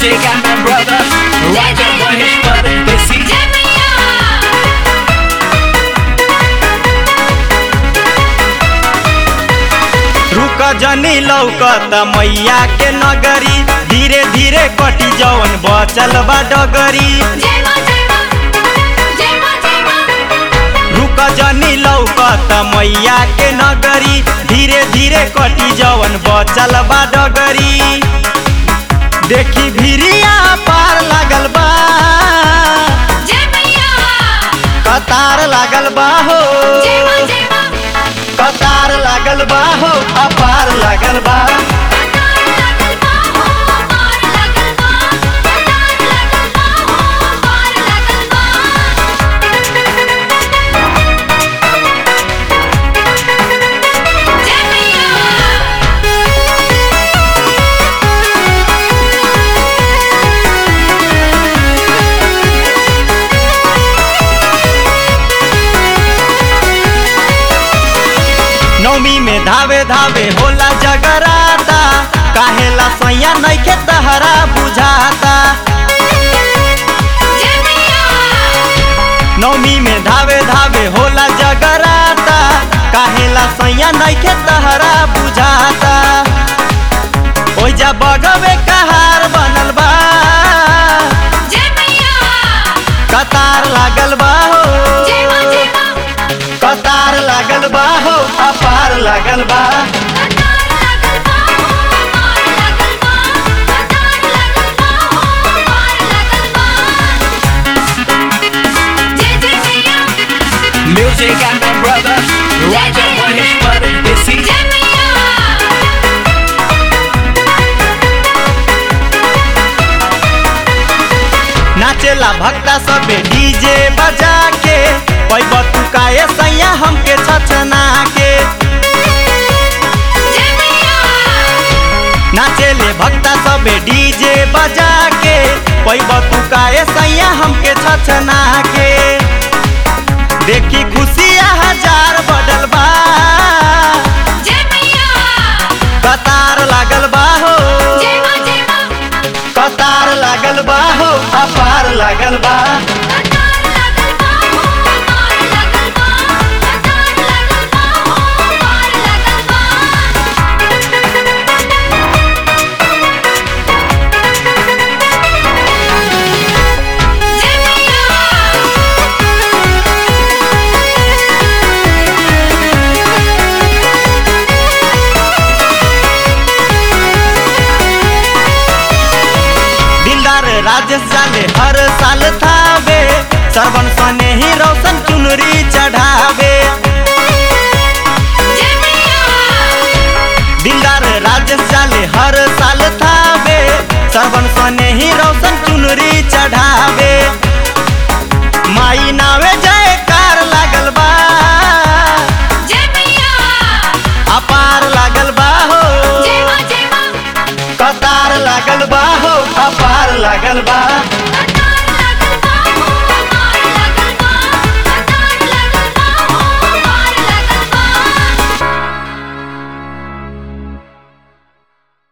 Music and my brother Raja Mahesh Pardesi रुक जनी लौकत मैया के नगरी धीरे धीरे कटी जवन बचल बा डगरी रुक जनी लौकत मैया के नगरी धीरे धीरे कटी जवन बचल बा डगरी देखी भिरिया पार लागल बा कतार लागल बा हो कतार लागल बा हो अपार लागल बा नौमी में धावे धावे होला जगराता काहेला सैया नइखे तहरा बुझाता नौमी में धावे धावे होला जगराता काहेला सैया नइखे तहरा बुझाता ओइजा बगवे कहार बनल बा कतार लागल बा हो कतार लागल बा हो अपार लागल बा Music and my brother Raja Mahesh Pardesi नाचेला भक्ता सबे डीजे बजा के पैब तू काए सैया हमके छछना के नाचेले भक्ता सबे डीजे बजा के पैब तू काए सैया हमके छछना के देखी खुशिया हजार बढ़ल बा कतार लागल बा हो कतार लागल बा हो अपार लागल बा दिलदार राजेश जाले हर साल थावे सरवन सने ही रोशन चुनरी चढ़ावे दिलदार राजेश जाले हर साल थावे सरवन सने ही रोशन चुनरी चढ़ावे माई नावे जय कार लागल बा अपार लागल बा हो कतार लागल बा हो अपार लागल बा